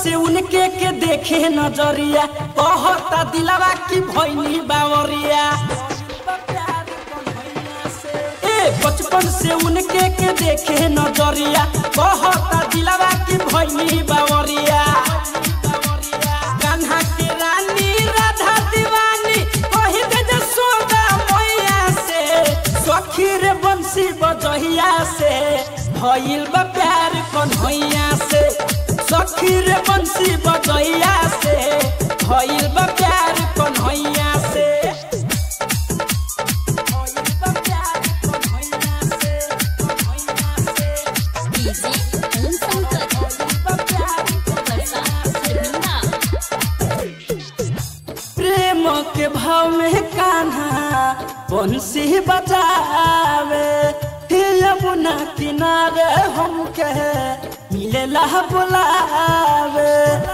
से उनके के देखे नजरिया कहता दिलावा की भैनी बावरिया ए बचपन से उनके के देखे नजरिया कहता दिलावा की भैनी बावरिया कान्हा के रानी राधा दीवानी कही दे जसोदा मैया से सखी रे बंसी बजहिया से भइल बा प्यार कन्हैया से सखी रे बंसी बजहिया से भइल बा प्यार कन्हैया से भइल बा प्यार कन्हैया से कन्हैया से डीजे ओम शंकर भइल बा प्यार वर्षा शर्मिंदा प्रेम के भाव में कान्हा बंसी बजावे हे यमुना किनारे हमके मिलेला बुलावे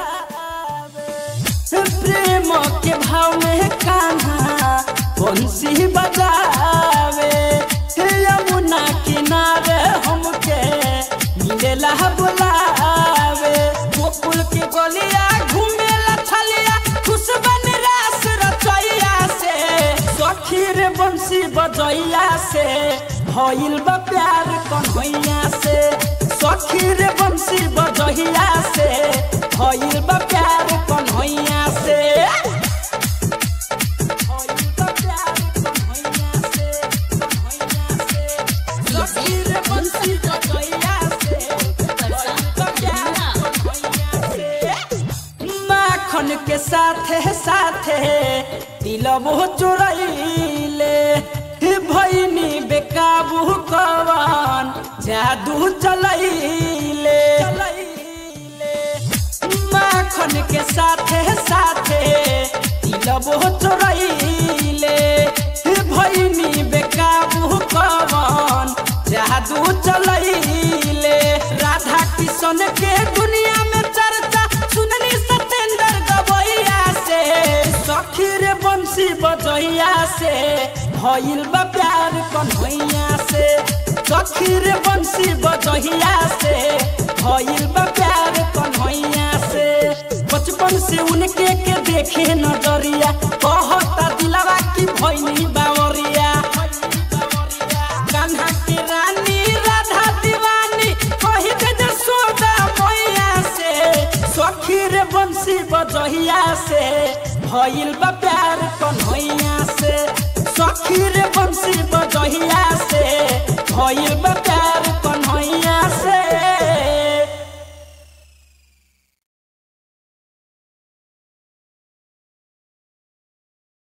प्रेम के भाव में कान्हा बंसी बजावे हे यमुना किनारे हमके मिलेला बुलावे गोकुल के गलिया घूमेला छलिया खुशबन रास रचैया से सखी रे बंसी बजैया से भइल बा प्यार कन्हैया से सखी रे बंसी बजैया से भइल बा प्यार कन्हैया से भइल बा प्यार कन्हैया से कन्हैया से सखी रे बंसी बजैया से भइल बा प्यार कन्हैया से माखन के साथे साथे दिलबो चोरैले भैनी बेकाबू कवन जादू चलैले माखन के साथे साथे दिलबो चोरैले भैनी बेकाबू कवन जादू चलैले राधा किशन के दुनिया में चर्चा सुननी सतेंद्र गवैया से सखी रे बंसी बजैया से भइल बा प्यार कन्हैया से सखी रे बंसी बजैया से भइल बा प्यार कन्हैया से बचपन से उनके के देखे नजरिया कहता दिलावा की भैनी बावरिया कान्हा के रानी राधा दीवानी कही दे जसोदा मैया से सखी रे बंसी बजहिया से भइल बा प्यार कन्हैया से सखी रे बंसी